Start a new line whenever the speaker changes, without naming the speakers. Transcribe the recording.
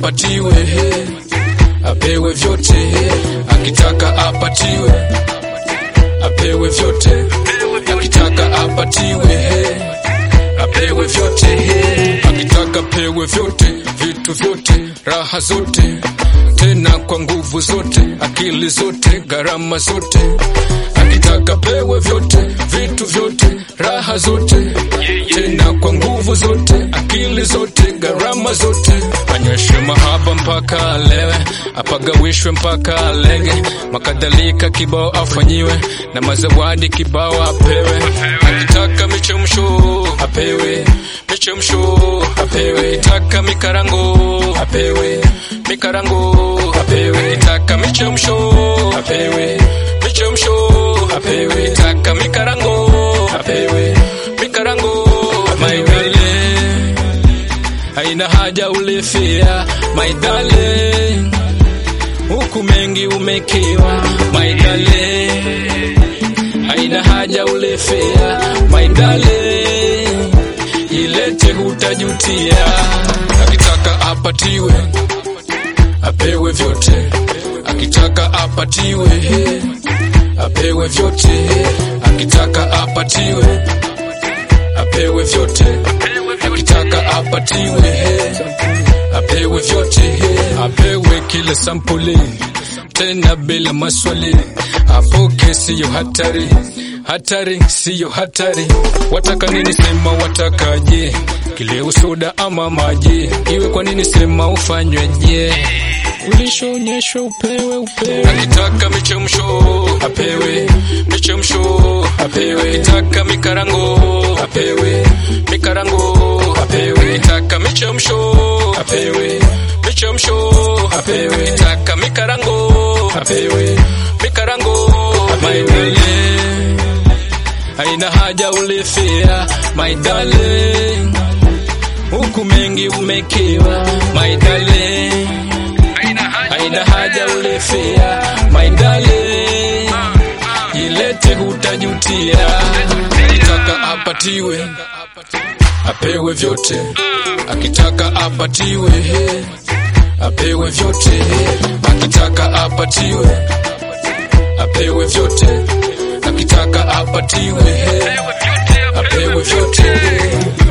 apatiwe apewe vyote akitaka apatiwe apewe vyote akitaka apatiwe apewe vyote akitaka pewe vyote vitu vyote raha zote tena kwa nguvu zote akili zote gharama zote akitaka pewe vyote vitu vyote raha zote tena kwa nguvu zote akili zote gharama zote anyweshwe mahaba mpaka alewe apagawishwe mpaka alege makadhalika kibao afanyiwe na mazawadi kibao apewe akitaka michemsho apewe michemsho apewe taka mikarango apewe mikarango apewe taka michemsho apewe michemsho apewe taka mikarango apewe mikarango maidale haina haja ulifia maidale huku mengi umekiwa maidale haina haja ulifia maidale ilete hutajutia akitaka apatiwe apewe vyote akitaka apatiwe apewe vyote akitaka apatiwe apewe vyote akitaka apatiwe apewe vyote apewe kila sampuli tena bila maswali apoke siyo hatari hatari siyo hatari wataka nini sema watakaje kileo soda ama maji iwe kwa nini sema ufanyweje ulishoonyeshwa upewe upewe akitaka michemsho apewe michemsho apewe akitaka mikarango apewe mikarango apewe akitaka michemsho apewe michemsho apewe akitaka mikarango apewe mikarango maidale haina haja ulifia maidale huku mengi umekiwa maidale haina haja ulifia maidale ilete hutajutia akitaka apatiwe apewe vyote akitaka apatiwe apewe vyote akitaka apatiwe apewe vyote akitaka apatiwe apewe vyote